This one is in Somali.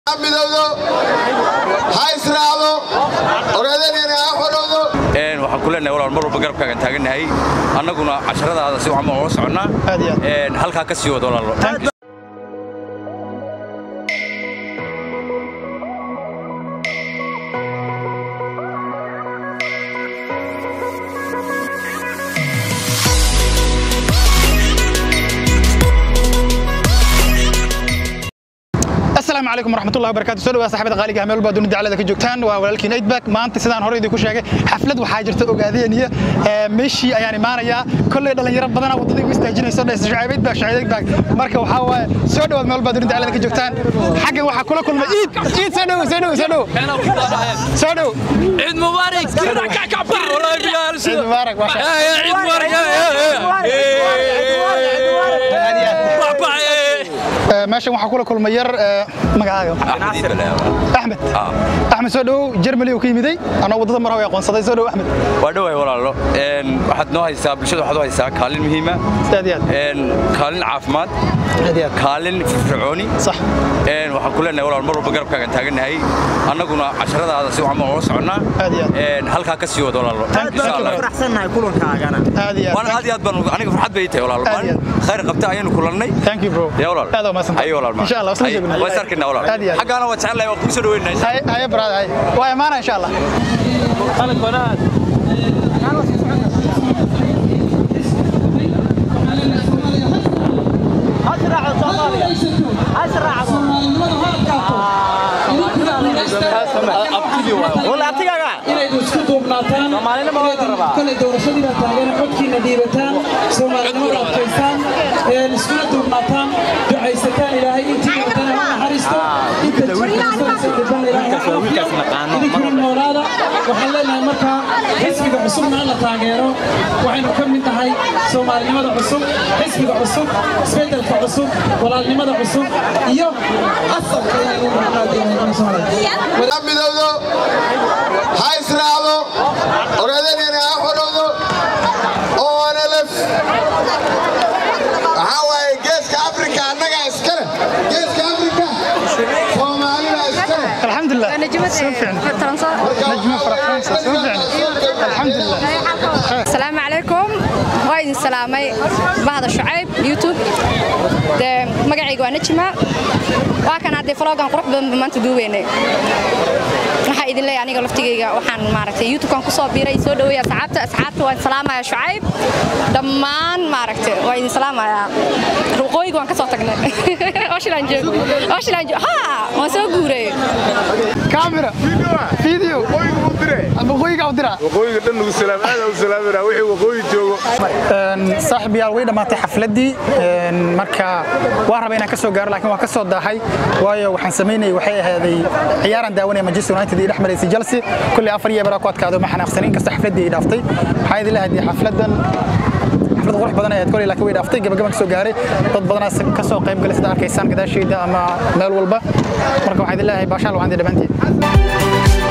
midowdo ha israacdo ogaadeenina ha xorowdo waxaan ku leenahay walaal mar walba garabkaagan taagannahay annaguna casharadaada si wacan baan ula soconnaa Aad iyo aad. halkaa ka sii wada walaalo asalaamu calaykum waraxmatullahi wabarakatu soo dhawaa saxibada qaaliga meel walba dunida dacalada ka joogtaan waa walaalkiin aidback maanta sidaan hore idinku sheegay xaflad waxaa jirta ogaadeenaya meeshii ayaan imaanayaa kolley dhalinyaro badana waddadii u istaajinayso dhes shucayb aidback shucayb aidback marka waxaa waaye soo dhawaad meel walba dunida dacalada ka joogtaan xaggan waxaa kula kulmay iid iid soo dhow soo dhow soo dhow soo dhow عيد مبارك كلنا كعكعبر والله يا ciid mubaarak waa shay. عيد مبارك Ee, meeshan waxaa kula kulmay yar ee, magacaaga axmed axmed soo dhow jermali uu ka yimiday anoo waddada mar hore aqoonsaday soo dhow axmed waa dhowahay walaalo waxaad noo haysaa bulshada waxaad u haysaa kaalin muhiima aad iyo aad kaalin caafimaad aad iyo aad kaalin firfircooni sax waxaan ku leenahay walaal mar walba garabkaagan taagannahay annaguna casharadaada si wacan baan ula soconnaa Aad iyo halkaa ka sii wada walaalo insha allah faraxsannahay kulankaagana aad iyo waan aad iyo aad baan aniga farxad bay tahay walaalo Aad iyo maalin khayr qabta ayaanu kulannay thank you bro يا ولال aad waa mahadsantahay. اي ولال insha allah wasla joogna waa sarkina ولال aad iyo aad xagaana waa jecel lahay waa kugu soo dhaweynaa haye haye brother haye waa imaana insha allah inaydu isku duubnaataan kale doorashadii baa taagan codkiina dhiibataan soomaalinimada adkaystaan een iskuna duubnaataan ducaysataan ilaahay intii wadana ha naxariisto inta jirkiisanaysa dhiban ilaahay ha caafiyo idinkuna noolaada waxaan leenahay markaa xisbiga cusubna la taageero waxaynu ka mid nahay soomaalinimada cusub xisbiga cusub isbeddelka cusub walaalnimada cusub iyo asalka inaynu naadiyaan soomaaliya ha midowdo ha israacdo ogaadeenina ha xorowdo onlf waxaa waaye geeska afrika annagaa iskale geeska afrika soomaalida iskale alxamdulilah soo fiicni najmo faraxsanaysa soo fiicni alxamdulilah asalaamu calaykum waa idin salaamay bahda shucayb youtube dee magacayga waa najma waa kan haddee flogan qurux badan ba maanta duubeynay waxaa idin leeyahay aniga laftigayga waxaan maaragtay youtubekan kusoo biiray soo dhaweeya asxaabta asxaabta waan salaamaya shucayb dhammaan maaragtay waa idin salaamayaa ruqooyiga waan ka soo tagnay oshilaan joogo oshilaan joogo ha waan soo guuray kaamira video waqooyiga u dira waqooyiga dhan ugu salaam aad u salaamina wixii waqooyi joogo saaxib yaal way dhammaatay xafladdii Een, marka waan rabay inaan ka soo gaaro laakiin waan ka soo daahay waayo waxaan samaynayay waxay ahaaday ciyaaran daawanaya manchester united iyo dhex maraysay chelsea kulli afar iyo baraa ku adkaado ma xanaaqsanin kasta xafladdii ay dhaaftay waxaa idin leeyahay xafladdan xaflad qurux badan ayaad kolay laakiin way dhaaftay gabagaban ka soo gaaray dad badanaa ka soo qayb galay sida arkaysaan gadaashayda ama meel walba marka waxaa idin leeyahay baashaal waan idin dhammaantiin